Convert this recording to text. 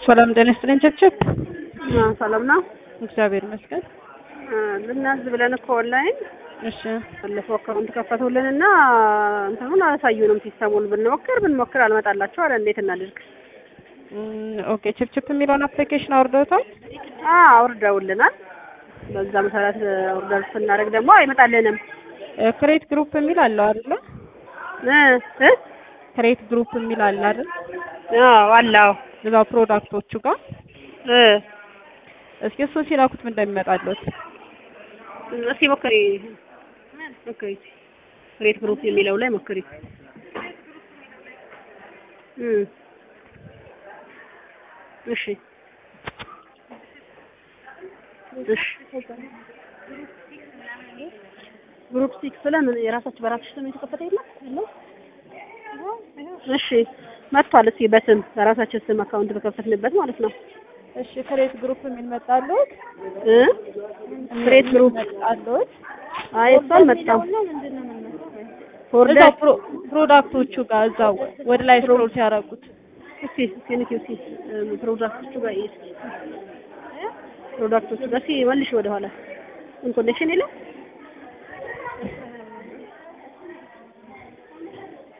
ሰላም ጤና ይስጥልኝ። ቸክቸክ ሰላም ነው። እግዚአብሔር ይመስገን። ልናዝ ብለን እኮ ኦንላይን እሺ ባለፈው አካውንት ከፈቱልን እና እንትኑን አላሳዩንም። ሲስተሙን ብንሞክር ብንሞክር አልመጣላቸው አለ። እንዴት እናድርግ? እም፣ ኦኬ ችፕችፕ የሚለውን አፕሊኬሽን አውርደውታል? አዎ አውርደውልናል። በዛ መሰረት ኦርደር ስናደርግ ደግሞ አይመጣልንም። ክሬት ግሩፕ የሚል አለው አይደለ? እ እ ክሬት ግሩፕ የሚል አለ አይደል? አዎ አላው እዛው ፕሮዳክቶቹ ጋር እ እስኪ እሱን ሲላኩት ምን እንደሚመጣለት እስኪ ሞክሪ ሞክሪ። ሬት ግሩፕ የሚለው ላይ ሞክሪ። እ እሺ እሺ ግሩፕ ሲክስ ለምን የራሳችሁ በራሳችሁ ስም የተከፈተ የለም የለም? እሺ መጥቷል። እስኪ በስም በራሳችን ስም አካውንት በከፈትንበት ማለት ነው። እሺ ክሬት ግሩፕ የሚል መጣለት? እ ክሬት ግሩፕ መጣለት? አይ እሱ አልመጣም። ኦርደር እዛው ፕሮ- ፕሮዳክቶቹ ጋር እዛው ወደ ላይ ስክሮል ሲያደርጉት እስኪ እስኪ ንኪ እስኪ እ ፕሮዳክቶቹ ጋር ይሄድ ፕሮዳክቶቹ ጋር እስኪ መልሽ ወደ ኋላ ኮኔክሽን የለም